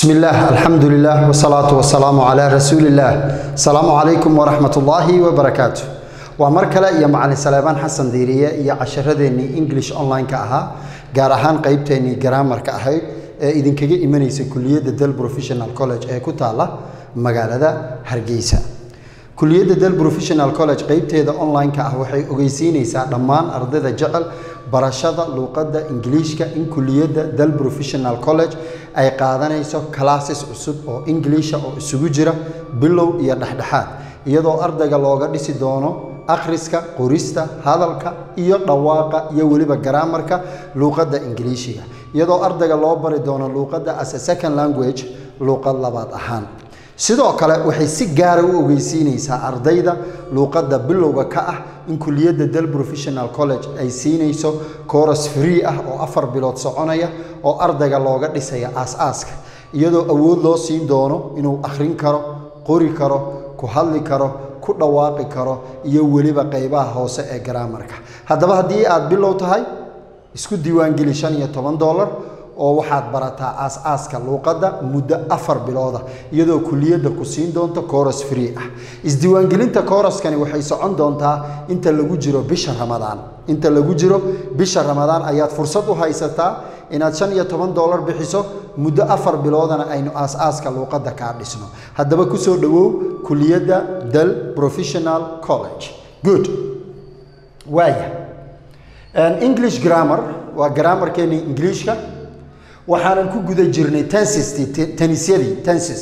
بسم الله الحمد لله والصلاة والسلام على رسول الله السلام عليكم ورحمة الله وبركاته ومركلة يا معلم سليمان حسن ديرية يا عشرة إنجليش أونلاين كأها جارهان قيبتني جرامر كأهي إذن كجي إيمانيس كلية دل بروفيشنال كولج ee ku taala magaalada Hargeysa kuliyadda Dal Professional College qaybteeda online-ka ah waxay ogeysiinaysaa dhammaan ardayda jecel barashada luqadda Ingiriiska in kuliyadda Dal Professional College ay qaadanayso classes cusub oo English oo isugu jira bilow iyo dhexdhexaad iyadoo ardayga looga dhisi doono akhriska qorista hadalka iyo dhawaaqa iyo weliba garaamarka luqadda Ingiriisiga iyadoo ardayga loo bari doono luqadda as a second language luqad labaad ahaan sidoo kale waxay si gaara u ogeysiinaysaa ardayda luuqadda bilowga ka ah in kuliyadda Dal Professional College ay siinayso course free ah oo afar bilood soconaya oo ardayga looga dhisaya aas-aaska iyadoo awood loo siin doono inuu akhrin karo qori karo ku hadli karo ku dhawaaqi karo iyo weliba qaybaha hoose ee garaamarka haddaba haddii aad bilow tahay isku diiwaangeli shan iyo toban dollar oo waxaad barataa aas-aaska luuqadda muddo afar bilooda iyadoo kuliyadda ku siin doonto coros free ah isdiiwaangelinta coroskani waxay socon doontaa inta lagu jiro bisha ramadaan inta lagu jiro bisha ramadaan ayaad fursad u haysataa inaad shan iyo toban dollar bixiso muddo afar biloodana aynu aas-aaska luuqadda kaa dhisno haddaba kusoo dhowow kuliyadda dal professional college good waaya english grammar waa grammarkeeni ingiliishka waxaanan ku guda jirnay tensis tenisyadii tensis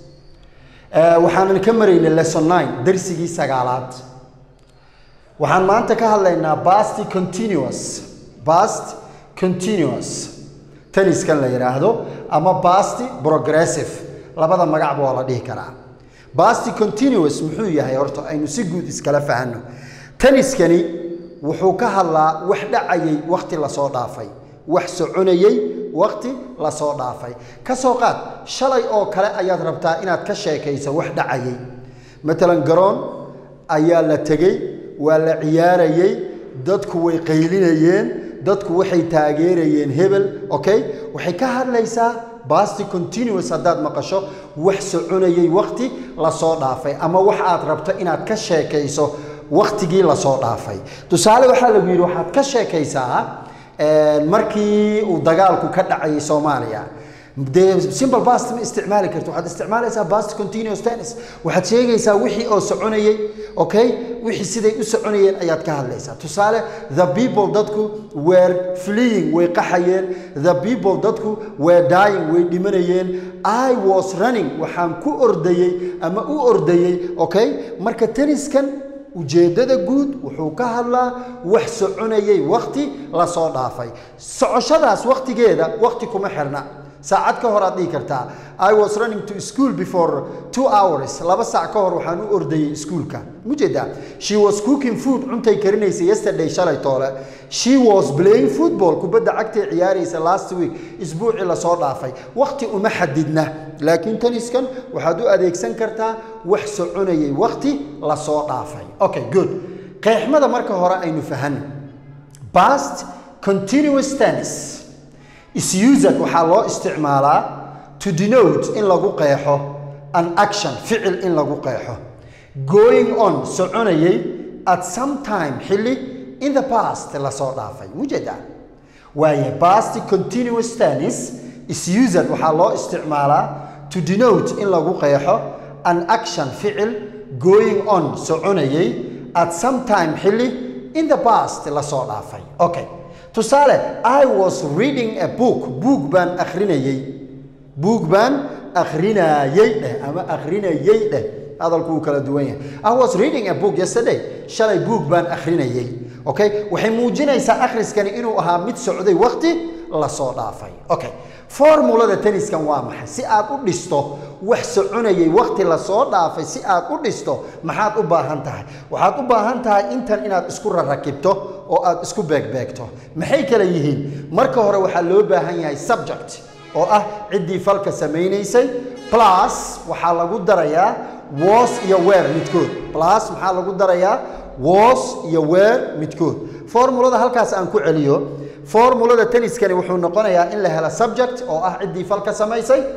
waxaanan ka maraynay lesson nine darsigii sagaalaad waxaan maanta ka hadlaynaa past continuous past continuous tenniskan la yidhaahdo ama past progressive labada magacba waa la dhihi karaa past continuous muxuu yahay horta aynu si guud iskala fahanno tenniskani wuxuu ka hadlaa wax dhacayay wakhti lasoo dhaafay wax soconayay waqti la soo dhaafay ka soo qaad shalay oo kale ayaad rabtaa inaad ka sheekayso wax dhacayay matalan garoon ayaa la tegey waa la ciyaarayey dadku way qaylinayeen dadku waxay taageerayeen hebel okay waxay ka hadlaysaa basti continuous haddaad maqasho wax soconayay waqti la soo dhaafay ama wax aad rabto inaad ka sheekayso waqtigii lasoo dhaafay tusaale waxaa lagu yidhi waxaad ka sheekaysaa markii uu dagaalku ka dhacayay soomaaliya dee simple bast ma isticmaali karto waxaad isticmaalaysaa bast continuous tennis waxaad sheegaysaa wixii oo soconayay okay wixii siday u soconayeen ayaad ka hadlaysaa tusaale the people dadku were fleeing way qaxayeen the people dadku were dying way dhimanayeen i was running waxaan ku ordayey ama u ordayey okay marka tenniskan ujeeddada guud wuxuu ka hadlaa wax soconayay wakti lasoo dhaafay socoshadaas waktigeeda wakti kuma xirna saacad ka hor aad dhihi kartaa i was running to school before two hours laba saac ka hor waxaan u ordayay iskuulka mujeedaa she was cooking food cuntay karinaysa yesterday shalay toole she was playing football kubadda cagtay ciyaaraysa last week isbuucii lasoo dhaafay wakti uma xadidna laakiin taniskan waxaad u adeegsan kartaa wax soconayay wakti lasoo dhaafay okay good qeexmada marka hore aynu fahanno past continuous tennis is used waxaa loo isticmaalaa to denote in lagu qeexo an action ficil in lagu qeexo going on soconayay at some time xilli in the past lasoo dhaafay mujeeda waaye past continuous tennis is used waxaa loo isticmaalaa to denote in lagu qeexo an action ficil going on soconayay at some time xilli in the past lasoo dhaafay okay tusaale i was reading a book buug baan akhrinayey buug baan akhrinayey dheh ama akhrinayey dheh hadalku wuu kala duwan yahay i was reading a book yesterday shalay buug baan akhrinayey okay waxay muujinaysaa akhriskani inuu ahaa mid socday waqti lasoo dhaafay okay formulada tenniskan waa maxay si aad u dhisto wax soconayay waqti lasoo dhaafay si aad u dhisto maxaad u baahan tahay waxaad u baahan tahay intan inaad isku rarakibto oo aad isku beegbeegto maxay kala yihiin marka hore waxaa loo baahan yahay subject oo ah ciddii falka samaynaysay plus waxaa lagu darayaa was iyo weer midkood plus maxaa lagu darayaa was iyo weer midkood formulada halkaas aan ku celiyo formulada tenniskani wuxuu noqonayaa in la helo subject oo ah ciddii falka samaysay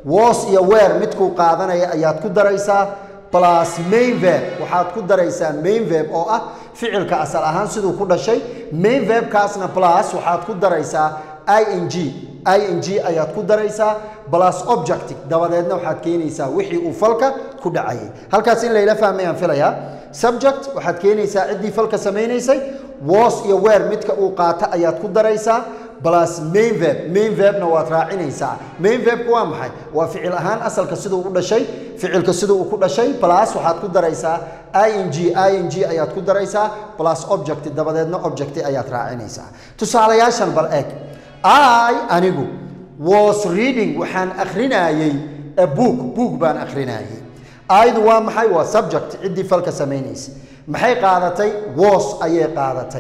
was iyo weer midkuu qaadanaya ayaad ku daraysaa plus main verb waxaad ku daraysaa main verb oo ah ficilka asal ahaan siduu ku dhashay main verbkaasna plus waxaad ku daraysaa ing ing ayaad ku daraysaa plus objective dabadeedna waxaad keenaysaa wixii uu falka ku dhacayay halkaas in layla fahmayaan filayaa subject waxaad keenaysaa ciddii falka samaynaysay was iyo weer midka uu qaata ayaad ku daraysaa plus main verb main verbna waad raacinaysaa main verbku waa maxay waa ficil ahaan asalka siduu u dhashay ficilka siduu uu ku dhashay plus waxaad ku daraysaa ing ing ayaad ku daraysaa plus object dabadeedna object ayaad raacinaysaa tusaalayaashan bal eeg i anigu was reading waxaan akhrinayey a book book baan akhrinayey aydu waa maxay waa subject ciddii falka samaynaysa maxay qaadatay was ayay qaadatay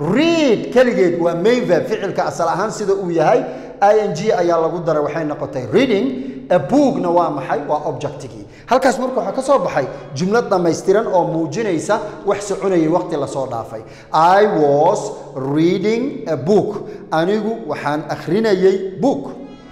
read keligeed waa main verb ficilka asal ahaan sida uu yahay ing ayaa lagu daray waxay noqotay reading a bookna waa maxay waa objectigii halkaas marka waxaa ka soo baxay jumlad dhammaystiran oo muujinaysa wax soconayay waqti lasoo dhaafay i was reading a book anigu waxaan akhrinayay book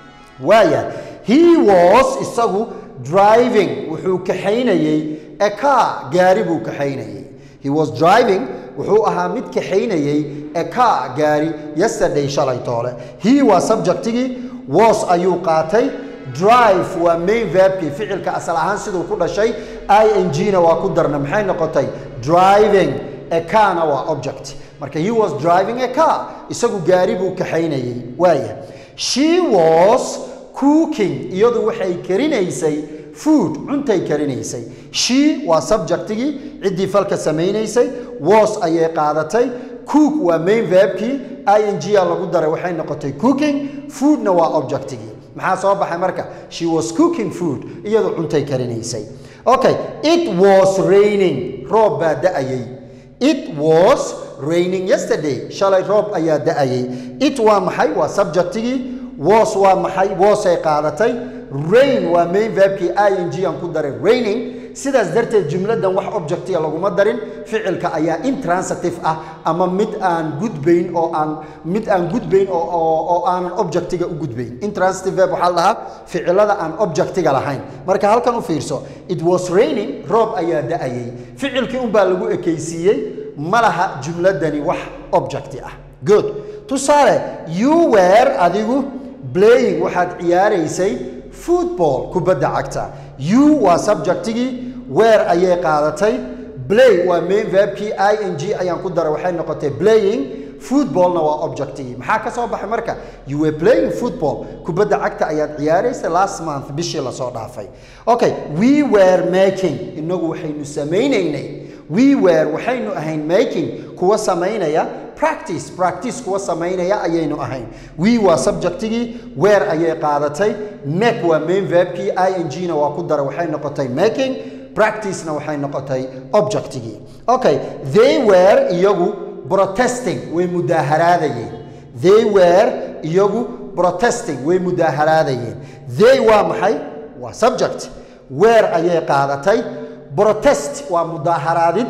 waaya he was isagu driving wuxuu kaxaynayey a car gaari buu kaxaynayey he was driving wuxuu ahaa mid kaxaynayey a car gaari yesterday shalay toole he waa subjectigii was ayuu qaatay drive waa main verbkii ficilka asal ahaan siduu ku dhashay ing-na waa ku darna maxay noqotay driving a carna waa object marka he was driving a car isagu gaari buu kaxaynayey waaya she was cooking iyadu waxay karinaysay food cuntay karinaysay she waa subjectigii ciddii falka samaynaysay was ayay qaadatay cook waa main verbkii ing-a lagu daray waxay noqotay cooking foodna waa objectigii maxaa soo baxay marka she was cooking food iyadu cuntay karinaysay okay it was raining roob baa da-ayay it was raining yesterday shalay roob ayaa da-ayay it waa maxay waa subjectigii was waa maxay wasay qaadatay rain waa main verbkii ing aan ku daray raining sidaas darteed jumladan wax objectiga laguma darin ficilka ayaa intransitive ah ama mid aan gudbayn oo aan mid aan gudbayn oo oo aanan objectiga u gudbayn intransitive verb waxaa la dhahaa ficilada aan objectiga lahayn marka halkan u fiirso it was raining roob ayaa da-ayay ficilkii unbaa lagu ekaysiiyey ma laha jumladani wax objecti ah good tusaale you were adigu playing waxaad ciyaaraysay football kubadda cagta you waa subjectigii weer ayay qaadatay play waa main verbkii ing ayaan ku daray waxay noqotay playing footballna waa objectigii maxaa ka soo baxay marka you were playing football kubadda cagta ayaad ciyaaraysay last month bishii lasoo dhaafay okay we were making inagu waxaynu samaynaynay we were waxaynu ahayn making kuwa samaynaya practice practice kuwa samaynaya ayaynu ahayn we waa subjectigii weer ayay qaadatay make waa main verbkii ing-na waa ku daray waxay noqotay making practicena waxay noqotay objectigii okay they were iyagu protesting way mudaaharaadayeen they were iyagu protesting way mudaaharaadayeen they waa maxay waa subject weer ayay qaadatay protest waa mudaaharaadid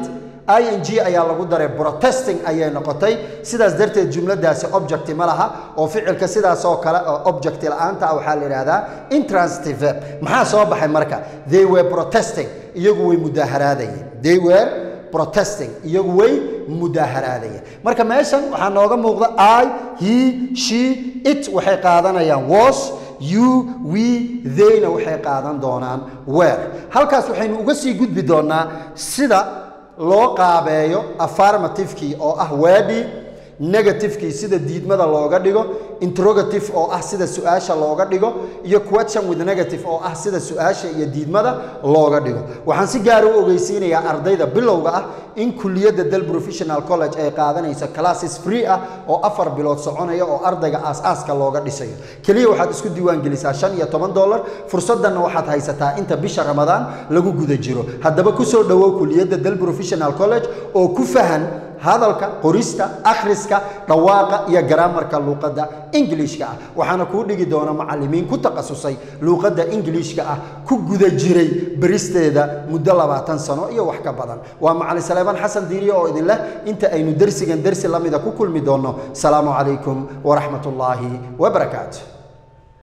ing ayaa lagu daray protesting ayay noqotay sidaas darteed jumladaasi objecti ma laha oo ficilka sidaasoo kale oo objecti la-aanta ah waxaa la yidhahdaa intransitive verb maxaa soo baxay marka they were protesting iyagu way mudaaharaadayeen they were protesting iyagu way mudaaharaadayeen marka meeshan waxaa nooga muuqda i he she it waxay qaadanayaan was you we theyna waxay qaadan doonaan weer halkaas waxaynu uga sii gudbi doonaa sida loo qaabeeyo affirmativekii oo ah weedhii negativekii sida diidmada looga dhigo interrogative oo ah sida su-aasha looga dhigo iyo question with negative oo ah sida su-aasha iyo diidmada looga dhigo waxaan si gaara u ogeysiinayaa ardayda bilowga ah in kuliyadda del professional college ay qaadanayso classes free ah oo afar bilood soconaya oo ardayga aas-aaska looga dhisayo keliya waxaad isku diiwaan gelisaa shan iyo toban dollar fursaddanna waxaad haysataa inta bisha ramadaan lagu guda jiro haddaba kusoo dhowow kuliyadda del professional college oo ku fahan hadalka qorista akhriska dhawaaqa iyo garaamarka luuqadda ingiliishka ah waxaana kuu dhigi doona macallimiin ku takhasusay luuqadda ingiliishka ah ku guda jiray beristeeda muddo labaatan sano iyo wax ka badan waa macalin saleebaan xasan diiriye oo idin leh inta aynu dersigan dersi lamida ku kulmi doonno salaamu calaykum waraxmat ullaahi wabarakaatu